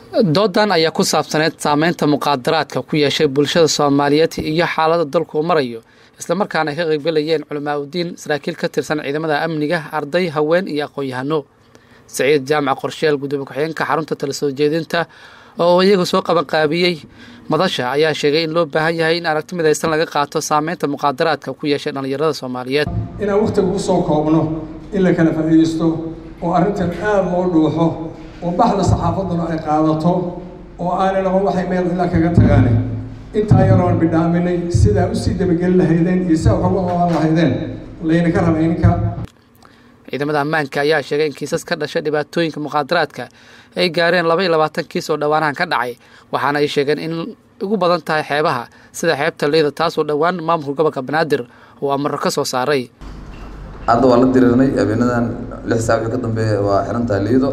doodan ayaa ku saabsaneyd saameynta muqaadaraadka ku yeeshay bulshada soomaaliyeed iyo xaalada dalku uu marayo islamarkaana ay ka qaybgalayeen culamaa udiin saraakiil ka tirsan ciidamada amniga arday haween iyo aqoon-yahano saciid jaamac qorsheel gudoomiye ku-xigeenka xarunta tala soo jeedinta oo iyagu soo qabanqaabiyey madasha ayaa sheegay in loo baahan yahay in aragti midaysan laga qaato saameynta muqaadaraadka ku yeeshay dhallinyarada soomaaliyeed inaan wakhtiga u soo koobno in la kala faa'iidaysto oo arrintan aada loo dhuuxo oo baxda saxaafadduna ay qaadato oo aanay noqon waxay meel ilaa kaga tagaane intaa yaroon bidhaaminay sidaa usii dabageli lahaydeen iyo sidaa wax uga qaban lahaydeen laydinka raba ininka ciidamada ammaanka ayaa sheegay in kiisas ka dhashay dhibaatooyinka muqaadaraadka ay gaareen laba iyo labaatan kiis oo dhowaanahan ka dhacay waxaana ay sheegeen in ugu badan tahay xeebaha sida xeebta leyda taasoo dhowaan maamulka gobolka banaadir uu amarro ka soo saaray hadda waa la diriirnay habeenadan lix saac wixii ka dambeeya waa xirantahay liido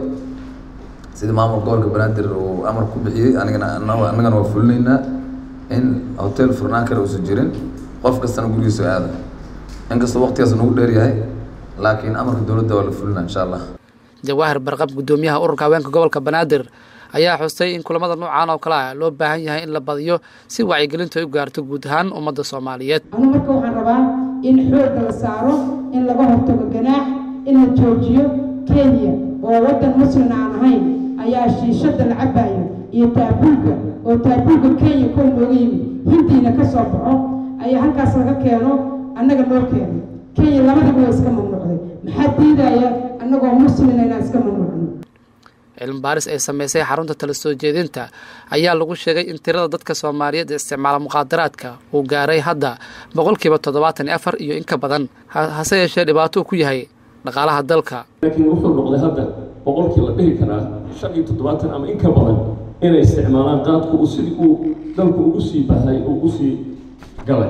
sida maamulka gobolka banaadir uu amar ku bixiyey anigana annagana waa fulinaynaa in hotel furnaan kale uusan jirin qof kastana gurigiisa aada inkastoo waqtigaas nagu dheer yahay laakiin amarka dowladda waa la fulina insha allah jawaahir barqab guddoomiyaha ururka haweenka gobolka banaadir ayaa xustay in kulamada noocaan oo kale ah loo baahan yahay in la badiyo si wacyigelintu ay u gaarto guud ahaan ummadda soomaaliyeed anu marka waxaan rabaa in xoogga la saaro in laga hortago ganaax in la joojiyo kenya oo waddan muslim aan ahayn ayaa shiishada la cabayo iyo taabuulka oo taabuulka kenya kow nooga yimid hindiina ka soo baxo ayaa halkaas laga keeno annaga noo keeno kenya labadiba waa iska mamnuucday maxaa diidaya annagoo muslina inaan iska mamnuucno cilmi baaris ay sameysay xarunta tala soo jeedinta ayaa lagu sheegay in tirada dadka soomaaliyeed ee isticmaala muqaadaraadka uu gaaray hadda boqolkiiba toddobaatan iyo afar iyo in ka badan hase yeeshee dhibaato uu ku yahay dhaqaalaha dalka laakiin wuxuu noqday hadda boqolkii la dhihi karaa shan iyo toddobaatan ama in ka badan inay isticmaalaan qaadku uu sidii uu dalku ugu sii bahay uu u sii galay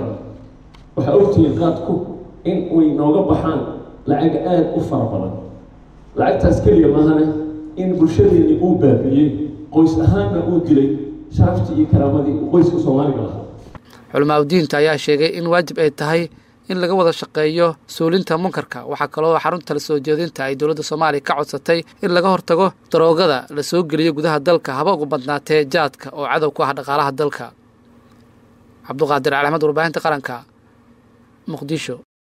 waxaa ogtihiin qaadku in way nooga baxaan lacag aada u fara badan lacagtaas keliya maahane in bulshadeennii uu baabi'iyey qoys ahaanna uu dilay sharaftii iyo karaamadii qoyska soomaaliga lahaa culamaa udiinta ayaa sheegay in waajib ay tahay in laga wada shaqeeyo suulinta munkarka waxaa kaloo xarunta la soo jeedinta ay dowladda soomaaliya ka codsatay in laga hortago daroogada la soo geliyo gudaha dalka haba ugu badnaatee jaadka oo cadow ku ah dhaqaalaha dalka cabduqaadir calaamad warbaahinta qaranka muqdisho